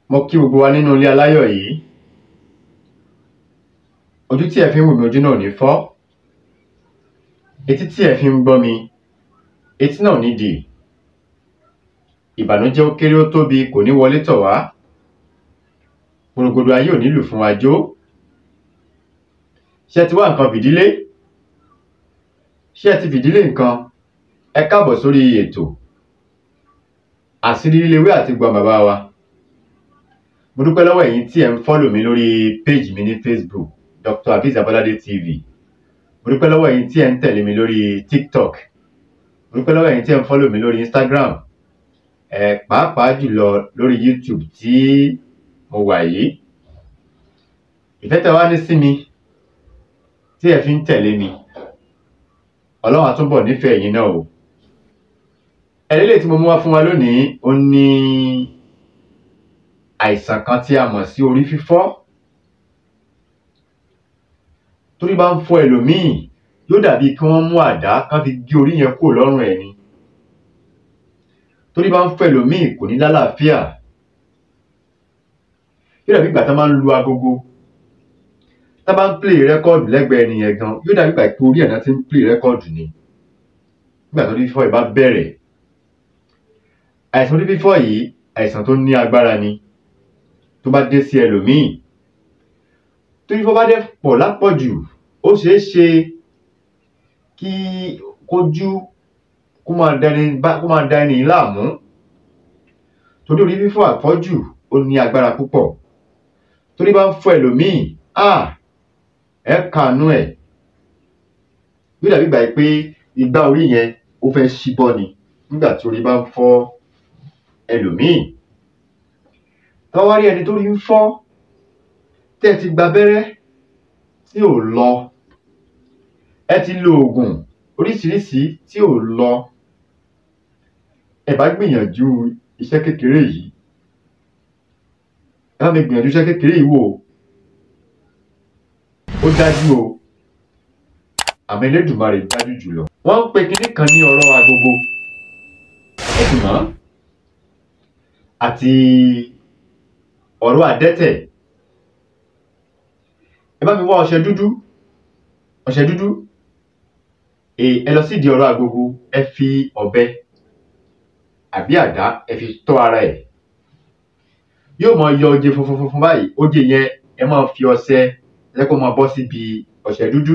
mo kí gbogbo wa nínú ilé aláyọ̀ yìí ojú tí ẹ fi ń wò mí ojú náà ò ní fọ́ etí tí ẹ fi ń gbọ́ mi etí náà ò ní dì ìbànújẹ́ ó kéré ó tóbi kò ní wọlé tọ̀ wá gbòrògbòdò ayé ò ní lù fún wa jó ṣé ẹ ti wá nǹkan fìdílé ṣé ẹ ti fìdílé nǹkan ẹ káàbọ̀ sórí ètò àṣírí lílewé àti gbọ́n bàbá wa mo dúpẹ́ lọ́wọ́ ẹ̀yin tí ẹ̀ ń fọ́lò mi lórí péjì mi ní Facebook Dr. Abiz Abolade TV mo dúpẹ́ lọ́wọ́ ẹ̀yin tí ẹ̀ ń tẹ̀lé mi lórí TikTok mo dúpẹ́ lọ́wọ́ ẹ̀yin tí ẹ̀ ń fọ́lò mi lórí Instagram ẹ̀ pàápàá jùlọ lórí YouTube tí mo wà yìí ìfẹ́ tẹ́ wá ní sí mi tí ẹ fi ń tẹ̀lé mi Ọlọ́run á túbọ̀ nífẹ̀ẹ́ ẹ̀yin náà o ẹ̀lẹ́lẹ̀ tí mo mú wá fún wa lónìí ó ní àìsàn kan tí a mọ̀ sí orí fífọ́ torí bá ń fọ́ ẹlòmíì yóò dàbí kí wọ́n mú àdá kán fi gé orí yẹn kúrò lọ́rùn ẹ̀ ni torí bá ń fọ́ ẹlòmíì kò ní lálàáfíà yóò dàbí ìgbà tá máa ń lu agogo tá bá ń play rẹ́kọ́ọ̀dù lẹ́gbẹ̀ẹ́ ẹnìyẹn gan yóò dàbí ìgbà pé orí ẹ̀ náà ti ń play rẹ́kọ́ọ̀dù ni nígbà tó ní fífọ́ ẹ̀ bá bẹ̀rẹ̀ àìsàn orí fífọ́ yìí àìsàn tó ní agbára ni tó bá dé sí ẹlòmíì tó fífọ́ bá dẹ̀ pọ̀ lápọ̀jù ó ṣeé ṣe kí kójú kó máa dání bá kó máa dá ẹni láàmú torí orí fífọ́ àpọ́jù ó ní agbára púpọ̀ torí bá ń fọ́ ẹlòmíì ah ẹ kànú ẹ̀ bí dàbí gbà pé igbá orí yẹn ó fẹ́ ṣíbọ́ ni nígbà tí orí bá ń fọ́ ẹlòmíì tọ́wárí ẹni tó rí ń fọ́ tẹ́ ti gba abẹ́rẹ́ tí ò lọ ẹ ti lo oògùn oríṣiríṣi tí ò lọ ẹ bá gbìyànjú iṣẹ́ kékeré yìí ẹ bá mi gbìyànjú iṣẹ́ kékeré yìí wò ó dájú o àmọ́ Elédùmarè dájú jùlọ wọ́n ń pe kinní kan ní ọ̀rọ̀ agogo ẹ̀sìn mọ́ àti ọ̀rọ̀ adẹ́tẹ̀ ẹ bá mi wá ọṣẹ dúdú ọṣẹ dúdú ẹ lọ sídìí ọ̀rọ̀ agogo ẹ fi ọ̀bẹ àbí àdá ẹ fi tọ́ ara ẹ̀ yóò máa yọ oje funfun funfun báyìí oje yẹn ẹ máa fi ọṣẹ ẹ kó máa bọ́ síbi ọṣẹ dúdú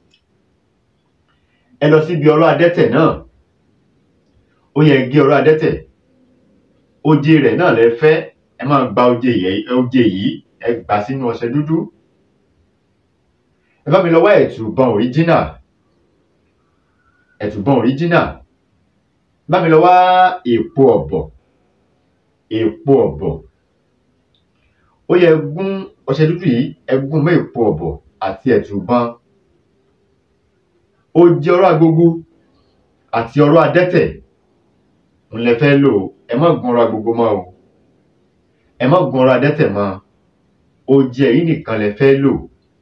ẹ lọ síbi ọ̀rọ̀ adẹ́tẹ̀ náà ó yẹ gé ọ̀rọ̀ adẹ́tẹ̀ oje rẹ̀ náà lẹ fẹ́ ẹ máa gba oje yẹn oje yìí ẹ gbà sínú ọṣẹ dúdú ẹ bá mi lọ wá ẹ̀tùbọ̀n original ẹ̀tùbọ̀n original bá mi lọ wá èpo ọ̀bọ̀ èpo ọ̀bọ̀ ó yẹ gún ọṣẹ dúdú yìí ẹ gún mọ́ èpo ọ̀bọ̀ àti ẹ̀tùbọ̀n oje ọ̀rọ̀ agogo àti ọ̀rọ̀ adẹ́tẹ̀ ń lẹ fẹ́ lò ẹ má gun ọ̀rọ̀ agogo mọ́ o ẹ má gun ọ̀rọ̀ adẹ́tẹ̀ mọ́ oje yìí nìkan lẹ fẹ́ lò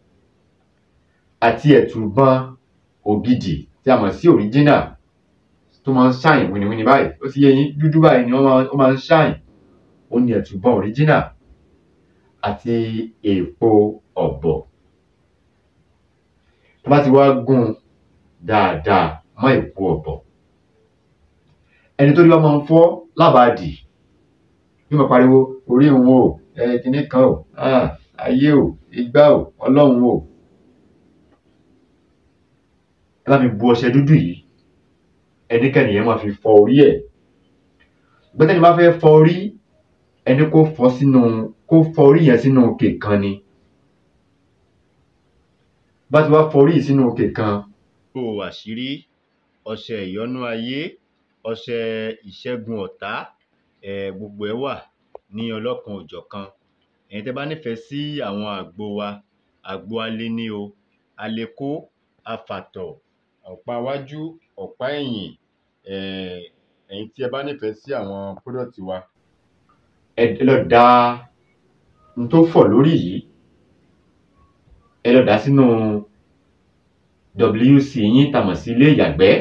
àti ẹ̀tùbọ̀n ògidì tí a mọ̀ sí original tó máa ń ṣàyìn wìnìwìnì báyìí ó ti yé yín dúdú báyìí ni ó máa ń ṣàyìn ó ní ẹ̀tùbọ̀n original àti èpo ọ̀bọ̀ tó bá ti wá gún dáadáa mọ́ èpo ọ̀bọ̀ ẹni tó rí bá máa ń fọ́ lábàádì bí mo pariwo orí òun o ẹ kinní kan o ayé o igbá o ọlọ́run o ẹ bá mi bu ọṣẹ dúdú yìí ẹnikẹ́ni yẹn máa fi fọ orí ẹ̀ gbẹ́tẹ́ni bá fẹ́ fọ orí ẹni kó fọ sínú kó fọ orí yẹn sínú òkè kan ni bá ti wá fọ orí yìí sínú òkè kan. o àṣírí ọṣẹ ìyọ́nú ayé ọṣẹ ìṣẹ́gun ọ̀tá ẹ̀ gbogbo ẹ̀ wà ní ọlọ́kan òjọ̀kan ẹ̀yin tẹ́ bá nífẹ̀ẹ́ sí àwọn àgbo wa àgbo alẹ́ ní o alẹ́kó afàtọ̀ ọ̀pá iwájú ọ̀pá ẹ̀yìn ẹ̀yin tí ẹ bá nífẹ̀ẹ́ sí àwọn product wa ẹ lọ da n tó fọ̀ lórí yìí ẹ lọ dà sínú WC yín tàmọ̀ sí ilé ìyàgbẹ́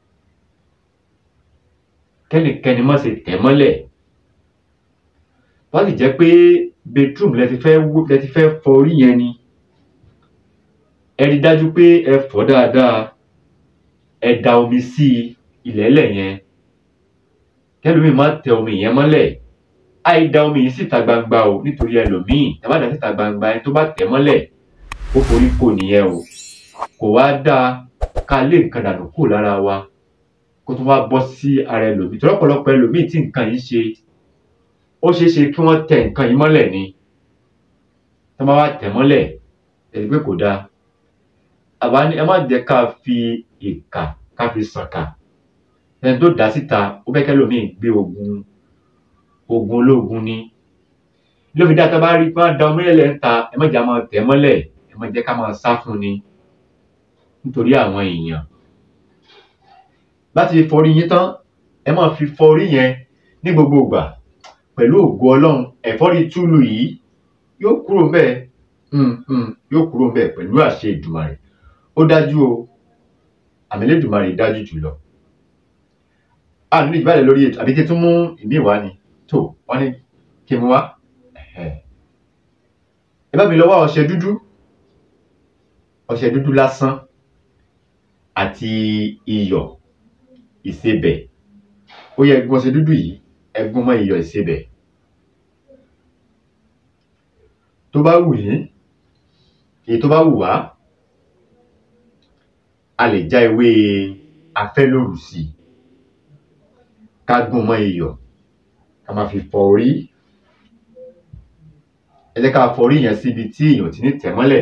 kẹ́nikẹ́ni má ṣe tẹ̀ mọ́lẹ̀ tó bá sì jẹ́ pé bedroom lẹ ti fẹ́ wó lẹ ti fẹ́ fọ orí yẹn ni ẹ rí dájú pé ẹ fọ̀ dáadáa ẹ da omi sí ilẹ̀ẹ́lẹ̀ yẹn kẹlòmíì má tẹ omi yẹn mọ́lẹ̀ àì da omi yìí síta gbangba o nítorí ẹlòmíì tẹ bá dà síta gbangba ẹni tó bá tẹ̀ mọ́lẹ̀ ó forí kò nìyẹn o kò wá dáa ká lé nǹkan dànù kúrò lára wa kó tó wá bọ́ sí ara ẹlòmíì tó lọ́pọ̀lọpọ̀ ẹlòmíì tí nǹkan yìí ṣe ó ṣeé ṣe kí wọ́n tẹ nǹkan yìí mọ́lẹ̀ ni tó bá wá tẹ̀ mọ́lẹ̀ ẹ̀rí pé kò dáa àwa ni ẹ má jẹ́ ká fi ìkà ká fi sànkà ẹni tó dá síta ó fẹ́ kẹ́lòmíì gbé ogun ogun ológun ni ló fi dá tá a bá rí pé wọ́n da omi lẹ̀ ń ta ẹ má jẹ́ máa tẹ̀ mọ́lẹ̀ ẹ má jẹ́ ká máa sá fún ni nítorí àwọn èèyàn láti fọrí yín tán ẹ máa fi fọrí yẹn ní gbogbo ìgbà pẹ̀lú ògo ọlọ́run ẹ̀fọ́rí túlù yìí yóò kúrò ńbẹ̀ yóò kúrò ńbẹ̀ pẹ̀lú àṣẹ ìdùmarè ó dájú o àmì Elédùmarè dájú jùlọ a nílò ìbálẹ̀ lórí ètò àbí kí n tún mú ìmí wá ni tó wọ́n ní kí n mú wá ẹ bá mi lọ wá ọṣẹ dúdú ọṣẹ dúdú lásán àti iyọ̀ ìsebẹ̀ ó yẹ ẹgún ọṣẹ dúdú yìí ẹgún mọ́ iyọ̀ ìsebẹ̀ tó bá wù yín èyí tó bá wù wá a lè já ewé afẹ́lóru sí i ká gún mọ́ iyọ̀ ká máa fi fọ orí ẹ jẹ́ ká fọ orí yẹn síbi tí èèyàn ti ní tẹ̀ mọ́lẹ̀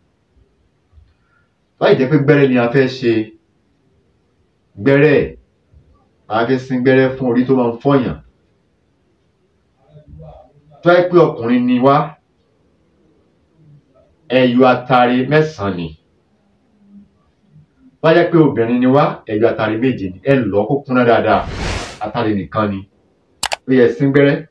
láì jẹ́ pé gbẹ́rẹ́ ni a fẹ́ ṣe gbẹ́rẹ́ a fẹ́ sín gbẹ́rẹ́ fún orí tó máa ń fọyàn tó yẹ pé ọkùnrin ni wá ẹyọ atare mẹ́sàn-án ni wá jẹ́ pé obìnrin ni wá ẹyọ atare méje ni ẹ lọ́ kó kúnná dáadáa atare nìkan ni ó yẹ sín gbẹ́rẹ́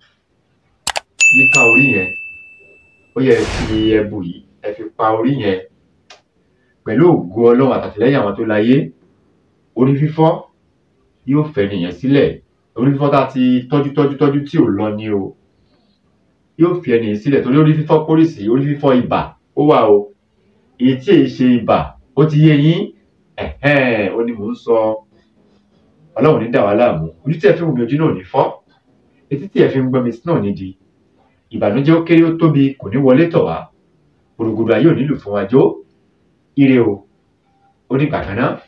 yíká orí yẹn ó yẹ fi ẹbu yìí ẹ fi pa orí yẹn pẹ̀lú ògo ọlọ́run àtàtìlẹ́yìn àwọn tó láyé orí fífọ́ yóò fẹ́ nìyẹn sílẹ̀ orí fífọ́ tá a ti tọ́jú tọ́jú tọ́jú tí ò lọ ni o yóò fi ẹnìyẹn sílẹ̀ torí orí fífọ́ pólísì orí fífọ́ ibà ó wà o èyí tí èyí ṣe ibà ó ti yé yín ẹ̀hẹ́n ó ní mò ń sọ ọlọ́run ní dà wá láàmú ojú tí ẹ fi ń wùmí ojú náà ní fọ́ etí tí ẹ fi ń gbọ́ mi náà ní di ìbànújẹ́ ó kéré ó tóbi kò ní wọlé tọ̀ wá gbòdògbòdò ayé ò nílò fún wa jó ire o ó dìgbà kan náà.